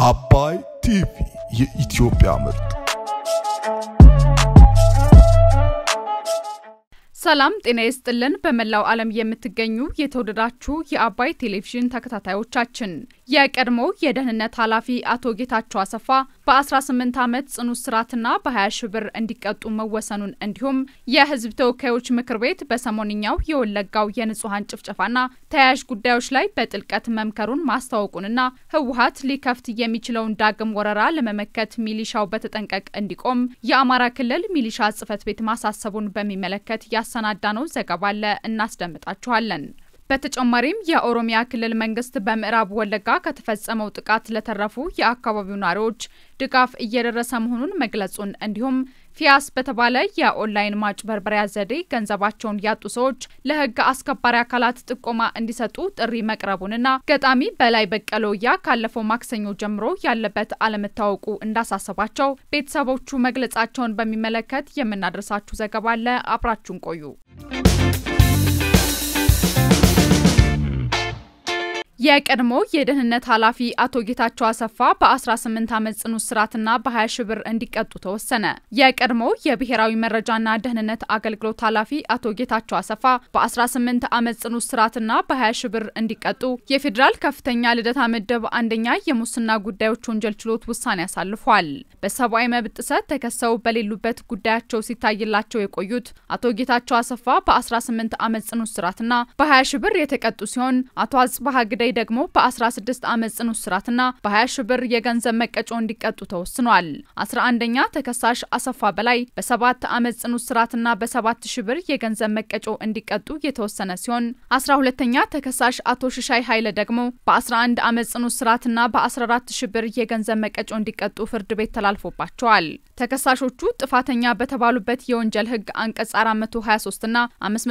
አባይ ቲቪ የኢትዮጵያ ምርጥ ሰላም ጤና ይስጥልን። በመላው ዓለም የምትገኙ የተወደዳችሁ የአባይ ቴሌቪዥን ተከታታዮቻችን የቀድሞ የደህንነት ኃላፊ አቶ ጌታቸው አሰፋ በ18 ዓመት ጽኑ እስራትና በ20 ሺህ ብር እንዲቀጡ መወሰኑን እንዲሁም የሕዝብ ተወካዮች ምክር ቤት በሰሞንኛው የወለጋው የንጹሐን ጭፍጨፋና ተያያዥ ጉዳዮች ላይ በጥልቀት መምከሩን ማስታወቁንና ህወሀት ሊከፍት የሚችለውን ዳግም ወረራ ለመመከት ሚሊሻው በተጠንቀቅ እንዲቆም የአማራ ክልል ሚሊሻ ጽሕፈት ቤት ማሳሰቡን በሚመለከት ያሰናዳ ነው ዘገባ አለ፣ እናስደምጣችኋለን። በተጨማሪም የኦሮሚያ ክልል መንግስት በምዕራብ ወለጋ ከተፈጸመው ጥቃት ለተረፉ የአካባቢው ነዋሪዎች ድጋፍ እየደረሰ መሆኑን መግለጹን እንዲሁም ፊያስ በተባለ የኦንላይን ማጭበርበሪያ ዘዴ ገንዘባቸውን ያጡ ሰዎች ለህግ አስከባሪ አካላት ጥቆማ እንዲሰጡ ጥሪ መቅረቡንና ገጣሚ በላይ በቀለያ ካለፈው ማክሰኞ ጀምሮ ያለበት አለመታወቁ እንዳሳሰባቸው ቤተሰቦቹ መግለጻቸውን በሚመለከት የምናደርሳችሁ ዘገባ አለ። አብራችሁን ቆዩ። የቀድሞ የደህንነት ኃላፊ አቶ ጌታቸው አሰፋ በ18 ዓመት ጽኑ እስራትና በ20 ሺህ ብር እንዲቀጡ ተወሰነ። የቀድሞ የብሔራዊ መረጃና ደህንነት አገልግሎት ኃላፊ አቶ ጌታቸው አሰፋ በ18 ዓመት ጽኑ እስራትና በ20 ሺህ ብር እንዲቀጡ የፌዴራል ከፍተኛ ልደታ ምድብ አንደኛ የሙስና ጉዳዮች ወንጀል ችሎት ውሳኔ አሳልፏል። በሰብአዊ መብት ጥሰት ተከሰው በሌሉበት ጉዳያቸው ሲታይላቸው የቆዩት አቶ ጌታቸው አሰፋ በ18 ዓመት ጽኑ እስራትና በ20 ሺህ ብር የተቀጡ ሲሆን አቶ አጽባሀ ግዳይ ደግሞ በ16 ዓመት ጽኑ እስራትና በ20 ሺህ ብር የገንዘብ መቀጮ እንዲቀጡ ተወስኗል። 11ኛ ተከሳሽ አሰፋ በላይ በ7 ዓመት ጽኑ እስራትና በ7 ሺህ ብር የገንዘብ መቀጮ እንዲቀጡ የተወሰነ ሲሆን 12ኛ ተከሳሽ አቶ ሽሻይ ኃይለ ደግሞ በ11 ዓመት ጽኑ እስራትና በ14 ሺህ ብር የገንዘብ መቀጮ እንዲቀጡ ፍርድ ቤት ተላልፎባቸዋል። ተከሳሾቹ ጥፋተኛ በተባሉበት የወንጀል ሕግ አንቀጽ 423 እና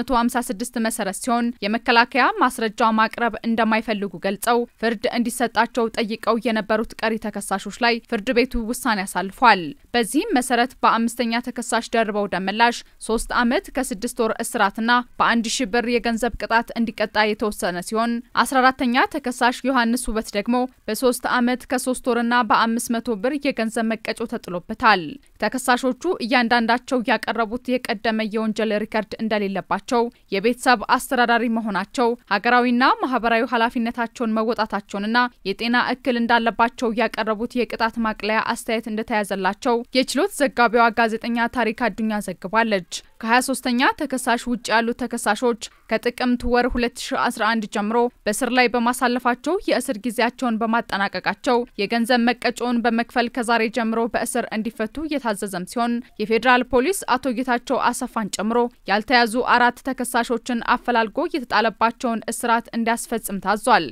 556 መሰረት ሲሆን የመከላከያ ማስረጃ ማቅረብ እንደማይፈልጉ ገልጸው ፍርድ እንዲሰጣቸው ጠይቀው የነበሩት ቀሪ ተከሳሾች ላይ ፍርድ ቤቱ ውሳኔ አሳልፏል። በዚህም መሰረት በአምስተኛ ተከሳሽ ደርበው ደመላሽ ሶስት ዓመት ከስድስት ወር እስራትና በአንድ ሺህ ብር የገንዘብ ቅጣት እንዲቀጣ የተወሰነ ሲሆን 14ተኛ ተከሳሽ ዮሐንስ ውበት ደግሞ በሶስት ዓመት ከሶስት ወርና በአምስት መቶ ብር የገንዘብ መቀጮ ተጥሎበታል። ተከሳሾቹ እያንዳንዳቸው ያቀረቡት የቀደመ የወንጀል ሪከርድ እንደሌለባቸው፣ የቤተሰብ አስተዳዳሪ መሆናቸው፣ ሀገራዊና ማህበራዊ ኃላፊነታቸውን መወጣታቸውንና የጤና እክል እንዳለባቸው ያቀረቡት የቅጣት ማቅለያ አስተያየት እንደተያዘላቸው የችሎት ዘጋቢዋ ጋዜጠኛ ታሪክ አዱኛ ዘግባለች። ከ23ኛ ተከሳሽ ውጭ ያሉት ተከሳሾች ከጥቅምት ወር 2011 ጀምሮ በስር ላይ በማሳለፋቸው የእስር ጊዜያቸውን በማጠናቀቃቸው የገንዘብ መቀጮውን በመክፈል ከዛሬ ጀምሮ በእስር እንዲፈቱ የታዘዘም ሲሆን የፌዴራል ፖሊስ አቶ ጌታቸው አሰፋን ጨምሮ ያልተያዙ አራት ተከሳሾችን አፈላልጎ የተጣለባቸውን እስራት እንዲያስፈጽም ታዟል።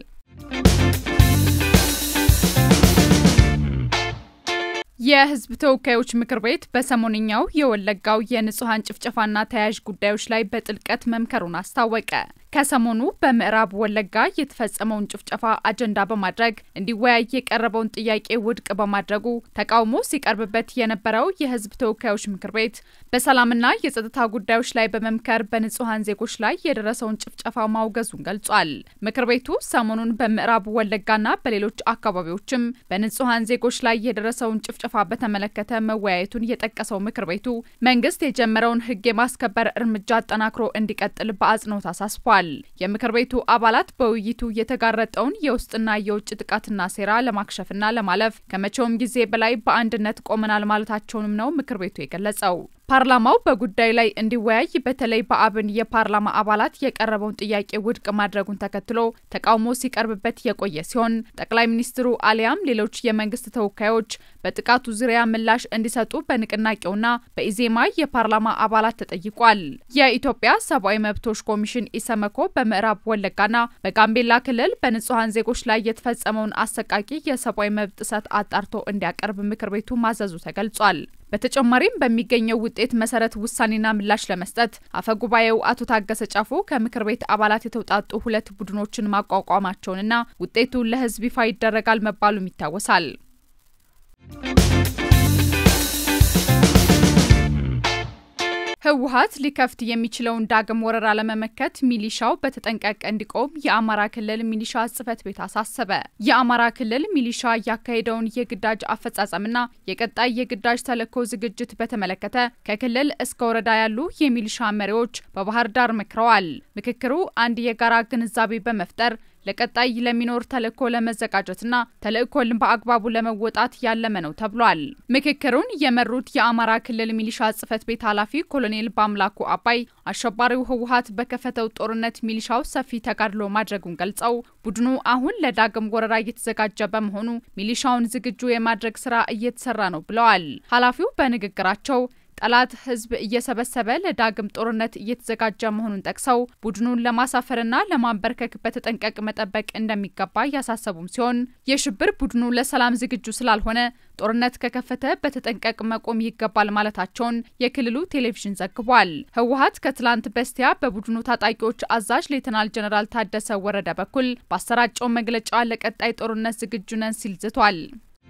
የሕዝብ ተወካዮች ምክር ቤት በሰሞንኛው የወለጋው የንጹሐን ጭፍጨፋና ተያያዥ ጉዳዮች ላይ በጥልቀት መምከሩን አስታወቀ። ከሰሞኑ በምዕራብ ወለጋ የተፈጸመውን ጭፍጨፋ አጀንዳ በማድረግ እንዲወያይ የቀረበውን ጥያቄ ውድቅ በማድረጉ ተቃውሞ ሲቀርብበት የነበረው የሕዝብ ተወካዮች ምክር ቤት በሰላምና የጸጥታ ጉዳዮች ላይ በመምከር በንጹሐን ዜጎች ላይ የደረሰውን ጭፍጨፋ ማውገዙን ገልጿል። ምክር ቤቱ ሰሞኑን በምዕራብ ወለጋና በሌሎች አካባቢዎችም በንጹሐን ዜጎች ላይ የደረሰውን ጭፍጨፋ በተመለከተ መወያየቱን የጠቀሰው ምክር ቤቱ መንግስት የጀመረውን ሕግ የማስከበር እርምጃ አጠናክሮ እንዲቀጥል በአጽንኦት አሳስቧል። የምክር ቤቱ አባላት በውይይቱ የተጋረጠውን የውስጥና የውጭ ጥቃትና ሴራ ለማክሸፍና ለማለፍ ከመቼውም ጊዜ በላይ በአንድነት ቆመናል ማለታቸውንም ነው ምክር ቤቱ የገለጸው። ፓርላማው በጉዳዩ ላይ እንዲወያይ በተለይ በአብን የፓርላማ አባላት የቀረበውን ጥያቄ ውድቅ ማድረጉን ተከትሎ ተቃውሞ ሲቀርብበት የቆየ ሲሆን ጠቅላይ ሚኒስትሩ አሊያም ሌሎች የመንግስት ተወካዮች በጥቃቱ ዙሪያ ምላሽ እንዲሰጡ በንቅናቄውና በኢዜማ የፓርላማ አባላት ተጠይቋል። የኢትዮጵያ ሰብአዊ መብቶች ኮሚሽን ኢሰመኮ በምዕራብ ወለጋና በጋምቤላ ክልል በንጹሐን ዜጎች ላይ የተፈጸመውን አሰቃቂ የሰብአዊ መብት ጥሰት አጣርቶ እንዲያቀርብ ምክር ቤቱ ማዘዙ ተገልጿል። በተጨማሪም በሚገኘው ውጤት መሰረት ውሳኔና ምላሽ ለመስጠት አፈጉባኤው አቶ ታገሰ ጫፎ ከምክር ቤት አባላት የተውጣጡ ሁለት ቡድኖችን ማቋቋማቸውንና ውጤቱ ለሕዝብ ይፋ ይደረጋል መባሉም ይታወሳል። ህወሓት ሊከፍት የሚችለውን ዳግም ወረራ ለመመከት ሚሊሻው በተጠንቀቅ እንዲቆም የአማራ ክልል ሚሊሻ ጽሕፈት ቤት አሳሰበ። የአማራ ክልል ሚሊሻ ያካሄደውን የግዳጅ አፈጻጸምና የቀጣይ የግዳጅ ተልዕኮ ዝግጅት በተመለከተ ከክልል እስከ ወረዳ ያሉ የሚሊሻ መሪዎች በባህር ዳር መክረዋል። ምክክሩ አንድ የጋራ ግንዛቤ በመፍጠር ለቀጣይ ለሚኖር ተልእኮ ለመዘጋጀትና ተልእኮን በአግባቡ ለመወጣት ያለመ ነው ተብሏል። ምክክሩን የመሩት የአማራ ክልል ሚሊሻ ጽሕፈት ቤት ኃላፊ ኮሎኔል በአምላኩ አባይ አሸባሪው ህወሓት በከፈተው ጦርነት ሚሊሻው ሰፊ ተጋድሎ ማድረጉን ገልጸው ቡድኑ አሁን ለዳግም ወረራ እየተዘጋጀ በመሆኑ ሚሊሻውን ዝግጁ የማድረግ ስራ እየተሰራ ነው ብለዋል። ኃላፊው በንግግራቸው ጠላት ህዝብ እየሰበሰበ ለዳግም ጦርነት እየተዘጋጀ መሆኑን ጠቅሰው ቡድኑን ለማሳፈርና ለማንበርከክ በተጠንቀቅ መጠበቅ እንደሚገባ ያሳሰቡም ሲሆን የሽብር ቡድኑ ለሰላም ዝግጁ ስላልሆነ ጦርነት ከከፈተ በተጠንቀቅ መቆም ይገባል ማለታቸውን የክልሉ ቴሌቪዥን ዘግቧል። ህወሓት ከትላንት በስቲያ በቡድኑ ታጣቂዎች አዛዥ ሌተናል ጀነራል ታደሰ ወረደ በኩል ባሰራጨው መግለጫ ለቀጣይ ጦርነት ዝግጁ ነን ሲል ዝቷል።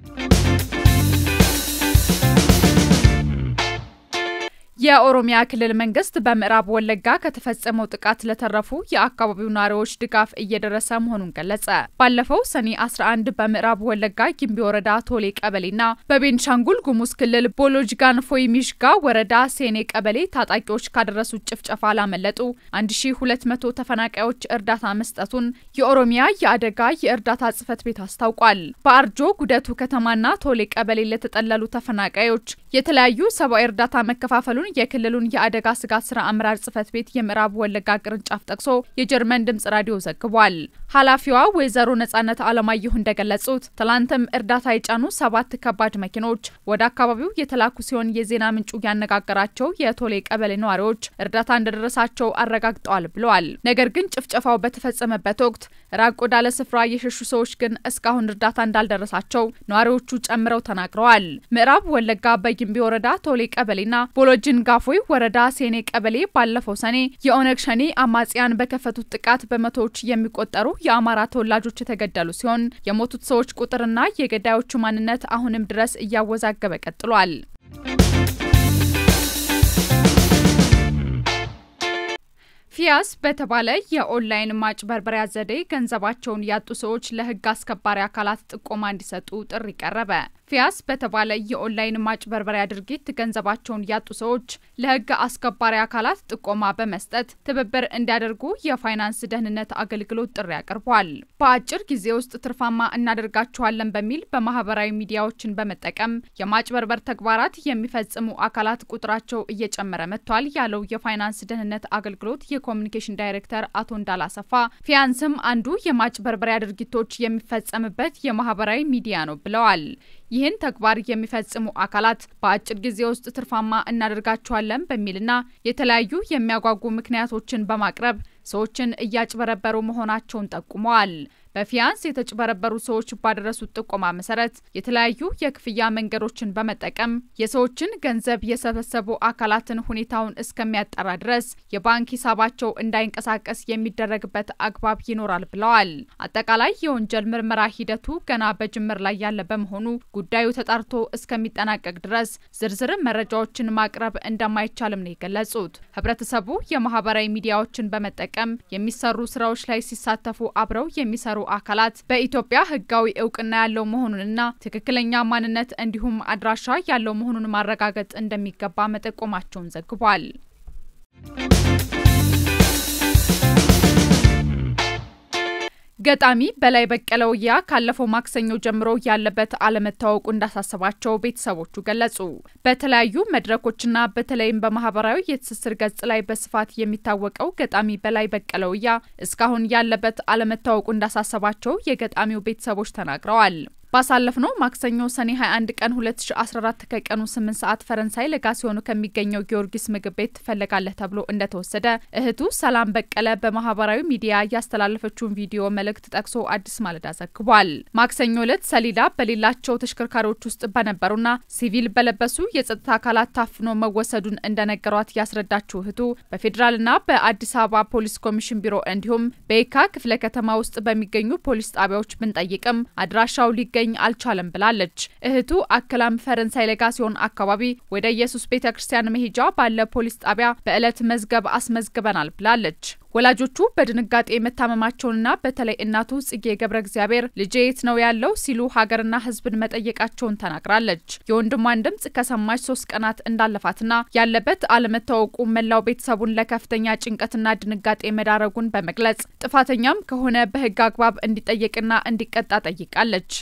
የኦሮሚያ ክልል መንግስት በምዕራብ ወለጋ ከተፈጸመው ጥቃት ለተረፉ የአካባቢው ነዋሪዎች ድጋፍ እየደረሰ መሆኑን ገለጸ። ባለፈው ሰኔ 11 በምዕራብ ወለጋ ጊምቢ ወረዳ ቶሌ ቀበሌና በቤንሻንጉል ጉሙዝ ክልል ቦሎጅጋን ፎይ ሚሽጋ ወረዳ ሴኔ ቀበሌ ታጣቂዎች ካደረሱት ጭፍጨፋ ላመለጡ 1200 ተፈናቃዮች እርዳታ መስጠቱን የኦሮሚያ የአደጋ የእርዳታ ጽሕፈት ቤት አስታውቋል። በአርጆ ጉደቱ ከተማና ቶሌ ቀበሌ ለተጠለሉ ተፈናቃዮች የተለያዩ ሰብአዊ እርዳታ መከፋፈሉን የክልሉን የአደጋ ስጋት ስራ አመራር ጽሕፈት ቤት የምዕራብ ወለጋ ቅርንጫፍ ጠቅሶ የጀርመን ድምጽ ራዲዮ ዘግቧል። ኃላፊዋ ወይዘሮ ነጻነት አለማየሁ እንደገለጹት ትላንትም እርዳታ የጫኑ ሰባት ከባድ መኪኖች ወደ አካባቢው የተላኩ ሲሆን የዜና ምንጩ ያነጋገራቸው የቶሌ ቀበሌ ነዋሪዎች እርዳታ እንደደረሳቸው አረጋግጠዋል ብለዋል። ነገር ግን ጭፍጨፋው በተፈጸመበት ወቅት ራቅ ወዳለ ስፍራ የሸሹ ሰዎች ግን እስካሁን እርዳታ እንዳልደረሳቸው ነዋሪዎቹ ጨምረው ተናግረዋል። ምዕራብ ወለጋ በጊምቢ ወረዳ ቶሌ ቀበሌና ቦሎጅን ጋፎይ ወረዳ ሴኔ ቀበሌ ባለፈው ሰኔ የኦነግ ሸኔ አማጽያን በከፈቱት ጥቃት በመቶዎች የሚቆጠሩ የአማራ ተወላጆች የተገደሉ ሲሆን የሞቱት ሰዎች ቁጥርና የገዳዮቹ ማንነት አሁንም ድረስ እያወዛገበ ቀጥሏል። ፊያስ በተባለ የኦንላይን ማጭበርበሪያ ዘዴ ገንዘባቸውን ያጡ ሰዎች ለሕግ አስከባሪ አካላት ጥቆማ እንዲሰጡ ጥሪ ቀረበ። ፊያስ በተባለ የኦንላይን ማጭበርበሪያ ድርጊት ገንዘባቸውን ያጡ ሰዎች ለሕግ አስከባሪ አካላት ጥቆማ በመስጠት ትብብር እንዲያደርጉ የፋይናንስ ደህንነት አገልግሎት ጥሪ አቅርቧል። በአጭር ጊዜ ውስጥ ትርፋማ እናደርጋችኋለን በሚል በማህበራዊ ሚዲያዎችን በመጠቀም የማጭበርበር ተግባራት የሚፈጽሙ አካላት ቁጥራቸው እየጨመረ መጥቷል ያለው የፋይናንስ ደህንነት አገልግሎት የኮሚኒኬሽን ዳይሬክተር አቶ እንዳላሰፋ ፊያንስም አንዱ የማጭበርበሪያ ድርጊቶች የሚፈጸምበት የማህበራዊ ሚዲያ ነው ብለዋል። ይህን ተግባር የሚፈጽሙ አካላት በአጭር ጊዜ ውስጥ ትርፋማ እናደርጋቸዋለን በሚልና የተለያዩ የሚያጓጉ ምክንያቶችን በማቅረብ ሰዎችን እያጭበረበሩ መሆናቸውን ጠቁመዋል። በፊያንስ የተጭበረበሩ ሰዎች ባደረሱት ጥቆማ መሰረት የተለያዩ የክፍያ መንገዶችን በመጠቀም የሰዎችን ገንዘብ የሰበሰቡ አካላትን ሁኔታውን እስከሚያጠራ ድረስ የባንክ ሂሳባቸው እንዳይንቀሳቀስ የሚደረግበት አግባብ ይኖራል ብለዋል። አጠቃላይ የወንጀል ምርመራ ሂደቱ ገና በጅምር ላይ ያለ በመሆኑ ጉዳዩ ተጣርቶ እስከሚጠናቀቅ ድረስ ዝርዝር መረጃዎችን ማቅረብ እንደማይቻልም ነው የገለጹት። ህብረተሰቡ የማህበራዊ ሚዲያዎችን በመጠቀም የሚሰሩ ስራዎች ላይ ሲሳተፉ አብረው የሚሰሩ አካላት በኢትዮጵያ ህጋዊ እውቅና ያለው መሆኑንና ትክክለኛ ማንነት እንዲሁም አድራሻ ያለው መሆኑን ማረጋገጥ እንደሚገባ መጠቆማቸውን ዘግቧል። ገጣሚ በላይ በቀለ ወያ ካለፈው ማክሰኞ ጀምሮ ያለበት አለመታወቁ እንዳሳሰባቸው ቤተሰቦቹ ገለጹ። በተለያዩ መድረኮችና በተለይም በማህበራዊ የትስስር ገጽ ላይ በስፋት የሚታወቀው ገጣሚ በላይ በቀለ ወያ እስካሁን ያለበት አለመታወቁ እንዳሳሰባቸው የገጣሚው ቤተሰቦች ተናግረዋል። ባሳለፍነው ማክሰኞ ሰኔ 21 ቀን 2014 ከቀኑ 8 ሰዓት ፈረንሳይ ለጋሲዮኑ ከሚገኘው ጊዮርጊስ ምግብ ቤት ትፈለጋለህ ተብሎ እንደተወሰደ እህቱ ሰላም በቀለ በማህበራዊ ሚዲያ ያስተላለፈችውን ቪዲዮ መልእክት ጠቅሶ አዲስ ማለዳ ዘግቧል። ማክሰኞ ዕለት ሰሌዳ በሌላቸው ተሽከርካሪዎች ውስጥ በነበሩና ሲቪል በለበሱ የጸጥታ አካላት ታፍኖ መወሰዱን እንደነገሯት ያስረዳችው እህቱ በፌዴራልና በአዲስ አበባ ፖሊስ ኮሚሽን ቢሮ እንዲሁም በየካ ክፍለ ከተማ ውስጥ በሚገኙ ፖሊስ ጣቢያዎች ብንጠይቅም አድራሻው ሊገ ሊገኝ አልቻለም ብላለች። እህቱ አክላም ፈረንሳይ ሌጋሲዮን አካባቢ ወደ ኢየሱስ ቤተ ክርስቲያን መሄጃ ባለ ፖሊስ ጣቢያ በዕለት መዝገብ አስመዝግበናል ብላለች። ወላጆቹ በድንጋጤ መታመማቸውንና በተለይ እናቱ ጽጌ ገብረ እግዚአብሔር ልጄ የት ነው ያለው ሲሉ ሀገርና ሕዝብን መጠየቃቸውን ተናግራለች። የወንድሟን ድምጽ ከሰማች ሶስት ቀናት እንዳለፋትና ያለበት አለመታወቁ መላው ቤተሰቡን ለከፍተኛ ጭንቀትና ድንጋጤ መዳረጉን በመግለጽ ጥፋተኛም ከሆነ በሕግ አግባብ እንዲጠየቅና እንዲቀጣ ጠይቃለች።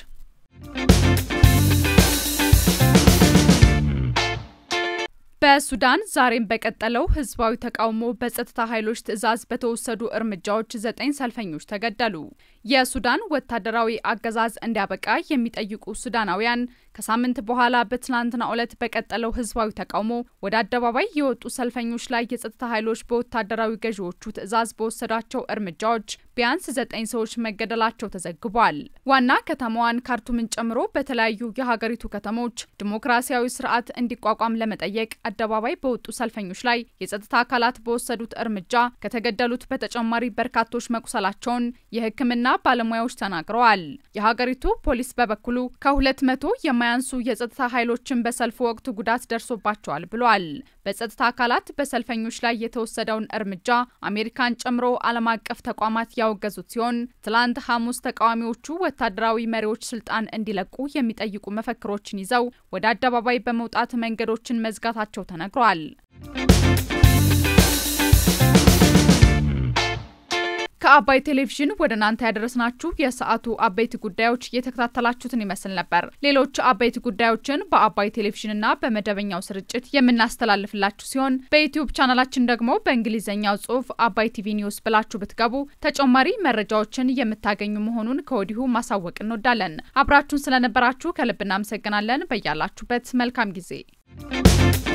በሱዳን ዛሬም በቀጠለው ህዝባዊ ተቃውሞ በጸጥታ ኃይሎች ትዕዛዝ በተወሰዱ እርምጃዎች ዘጠኝ ሰልፈኞች ተገደሉ። የሱዳን ወታደራዊ አገዛዝ እንዲያበቃ የሚጠይቁ ሱዳናውያን ከሳምንት በኋላ በትናንትናው ዕለት በቀጠለው ህዝባዊ ተቃውሞ ወደ አደባባይ የወጡ ሰልፈኞች ላይ የጸጥታ ኃይሎች በወታደራዊ ገዢዎቹ ትዕዛዝ በወሰዷቸው እርምጃዎች ቢያንስ ዘጠኝ ሰዎች መገደላቸው ተዘግቧል። ዋና ከተማዋን ካርቱምን ጨምሮ በተለያዩ የሀገሪቱ ከተሞች ዲሞክራሲያዊ ስርዓት እንዲቋቋም ለመጠየቅ አደባባይ በወጡ ሰልፈኞች ላይ የጸጥታ አካላት በወሰዱት እርምጃ ከተገደሉት በተጨማሪ በርካቶች መቁሰላቸውን የሕክምና ባለሙያዎች ተናግረዋል። የሀገሪቱ ፖሊስ በበኩሉ ከሁለት መቶ የማያንሱ የጸጥታ ኃይሎችን በሰልፉ ወቅት ጉዳት ደርሶባቸዋል ብሏል። በጸጥታ አካላት በሰልፈኞች ላይ የተወሰደውን እርምጃ አሜሪካን ጨምሮ ዓለም አቀፍ ተቋማት ያወገዙት ሲሆን ትላንት ሐሙስ ተቃዋሚዎቹ ወታደራዊ መሪዎች ስልጣን እንዲለቁ የሚጠይቁ መፈክሮችን ይዘው ወደ አደባባይ በመውጣት መንገዶችን መዝጋታቸው ተነግሯል። ከአባይ ቴሌቪዥን ወደ እናንተ ያደረስናችሁ የሰዓቱ አበይት ጉዳዮች እየተከታተላችሁትን ይመስል ነበር። ሌሎች አበይት ጉዳዮችን በአባይ ቴሌቪዥንና በመደበኛው ስርጭት የምናስተላልፍላችሁ ሲሆን በዩትዩብ ቻናላችን ደግሞ በእንግሊዝኛው ጽሑፍ አባይ ቲቪ ኒውስ ብላችሁ ብትገቡ ተጨማሪ መረጃዎችን የምታገኙ መሆኑን ከወዲሁ ማሳወቅ እንወዳለን። አብራችሁን ስለነበራችሁ ከልብ እናመሰግናለን። በያላችሁበት መልካም ጊዜ